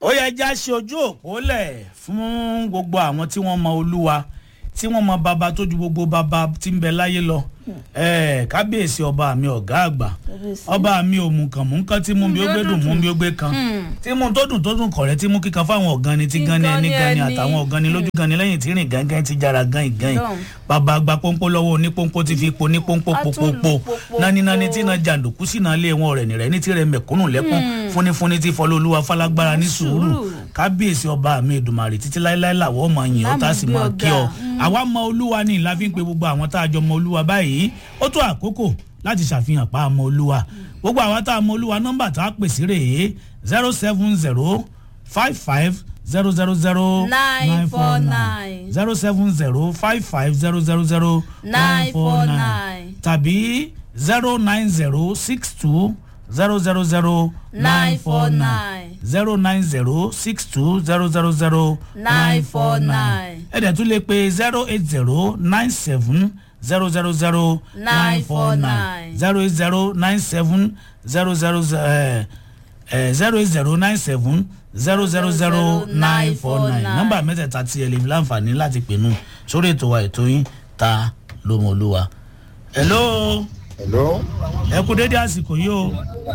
ó yẹ já ṣe ojú òpó lẹ̀ fún gbogbo àwọn tí wọ́n mọ olúwa tí wọ́n mọ bàbá tó ju gbogbo bàbá tí ń bẹ láyé lọ Eh, kábíyèsí ọba mi ọ̀gá àgbà ọba mi òmùkànmùkàn tí mú mi ó gbé dùn mú mi ó gbé kan tí mú tó dùn tó dùn kọ̀rẹ́ tí mú kíkan fáwọn ọ̀gánni tí gánni ẹni gánni àtàwọn ọ̀gánni lójú gánni lẹ́yìn tí rìn gángan ti jára gán ìgán yìí bàbá gba pọ́npọ́ lọ́wọ́ onípọ́npọ́ ti fi po ní pọ́npọ́ popopo nání nání tí iná jàǹdùkú sí iná lé wọn rẹ̀ nìrẹ́ ní tirẹ̀ mẹ̀kúnnù lẹ́kún fúnifúni tí fọlọ́ olúwa falágbára ní sùúrù kábíyèsí ọba mi èdùmàrè títí láéláé làwọ̀ ọmọ yìí ó tá a sì máa kí ọ àwa mọ olúwa ní ìlà fi ń pe gbogbo àwọn tá a jọ mọ olúwa báyìí ó tó àkókò láti ṣàfihàn pa àmọ olúwa gbogbo àwọn tá a mọ olúwa nọmbà tá a pè sí rèé zero seven zero five five zero zero zero Nine four nine. zero seven zero five five zero zero zero Nine four nine. tàbí zero nine zero six two zero zero zero Nine four nine. zero nine zero six two zero zero zero Nine four nine. ẹ̀dẹ̀ tún lè pe zero eight zero nine seven zero zero zero Nine four nine. zero eight zero nine seven zero zero zero eight zero nine seven zero zero zero nine four nine nọ́mbà mẹ́tẹ̀ẹ̀ta tí ẹ lè fi láǹfààní láti pè nù sórí ètò wa ètò yín ta ló mọ olúwa. hello hello. ẹ kú dédé àsìkò yìí o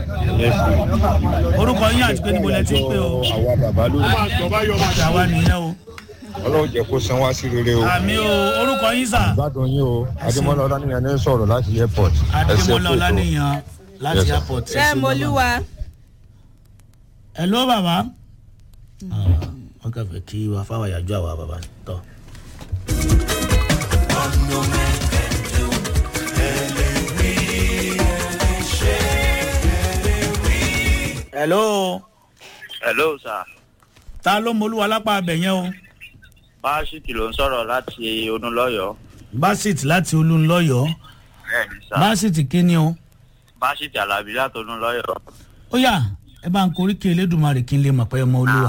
orúkọ yín àti pé níbo lẹ ti ń pè o àwa bàbá lórí àwa nìyẹn o ọlọ́run jẹ́ kó san wá sí rere o. àmì o orúkọ yín sà gbádùn yín o adémọlá ọlánìyàn ní sọ̀rọ̀ láti airport. Ẹ ṣé adémọlá kó tó. ọlánìyàn láti Yes, sir. airport. ẹ ṣé ṣé mo bàbá. lúwa. hello bàbá. wọ́n kàn fẹ́ kí wàá fáwọn àyájọ́ àwa bàbá tọ́. hello hello sir ta ló mọlúwa lápá abẹ yẹn o báṣítì ló ń sọ̀rọ̀ láti onúlọ́yọ̀ basit láti olúńlọ́yọ̀ bẹ́ẹ̀ni sá basit kíni o báṣítì alábí láti onúlọ́yọ̀ ó yà ẹ bá ń korí kí elédùnmarè kí n lè mọ̀ pé ẹ mọ olúwa.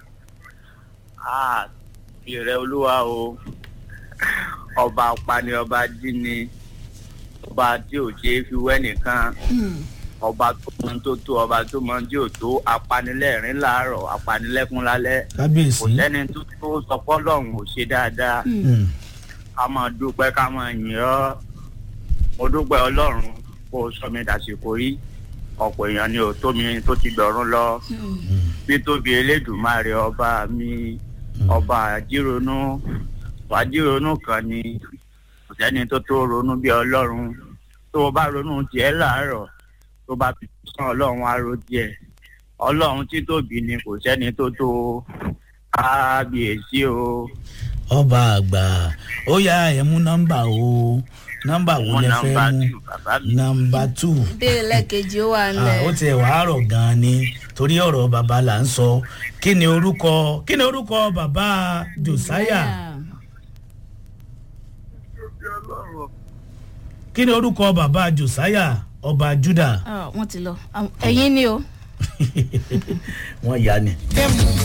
ah ìrẹ olúwa o ọba apani ọba jíni ọba tí ò ṣe é fi wẹ́ nìkan ọba tó mọ tó tó ọba tó mọ tí ò tó apanilẹ́rìn láàárọ̀ apanilẹ́kún lálẹ́ kò kábíyèsí. sẹ́ni tó tó sọpọ́ lọ́hùn ò ṣe dáadáa Mm. ká máa dúpẹ́ ká máa yìn ọ́ mo dúpẹ́ ọlọ́run kó o sọ mi dàsìkò yìí ọ̀pọ̀ èèyàn ni ò tó mi tó ti gbọ̀rún lọ títóbi elédùnmáre ọba mi ọba àjírònú wàjírònú kan ni kò sẹ́ni tó tó ronú bí ọlọ́run tó o bá ronú tiẹ̀ láàárọ̀ tó bá fi sàn ọlọ́run á ro tiẹ̀ ọlọ́run títóbi ni kò sẹ́ni tó tó kábíyèsí o. ọba àgbà ó yà ẹ mú nọmba o nọmba wo mo lẹ fẹ nọmba mú tù bàbá mi. nọmba two béèrè lẹ́ẹ̀kejì ó wà Ah, nílẹ̀. ó tiẹ̀ wàá rọ̀ gan-an ni torí ọ̀rọ̀ bàbá là ń sọ kí ni orúkọ kí ni orúkọ bàbá josiah kí ni orúkọ bàbá josiah ọba juda Ah, wọ́n ti lọ Àwọn- ẹ̀yin ni o. wọ́n yá ni.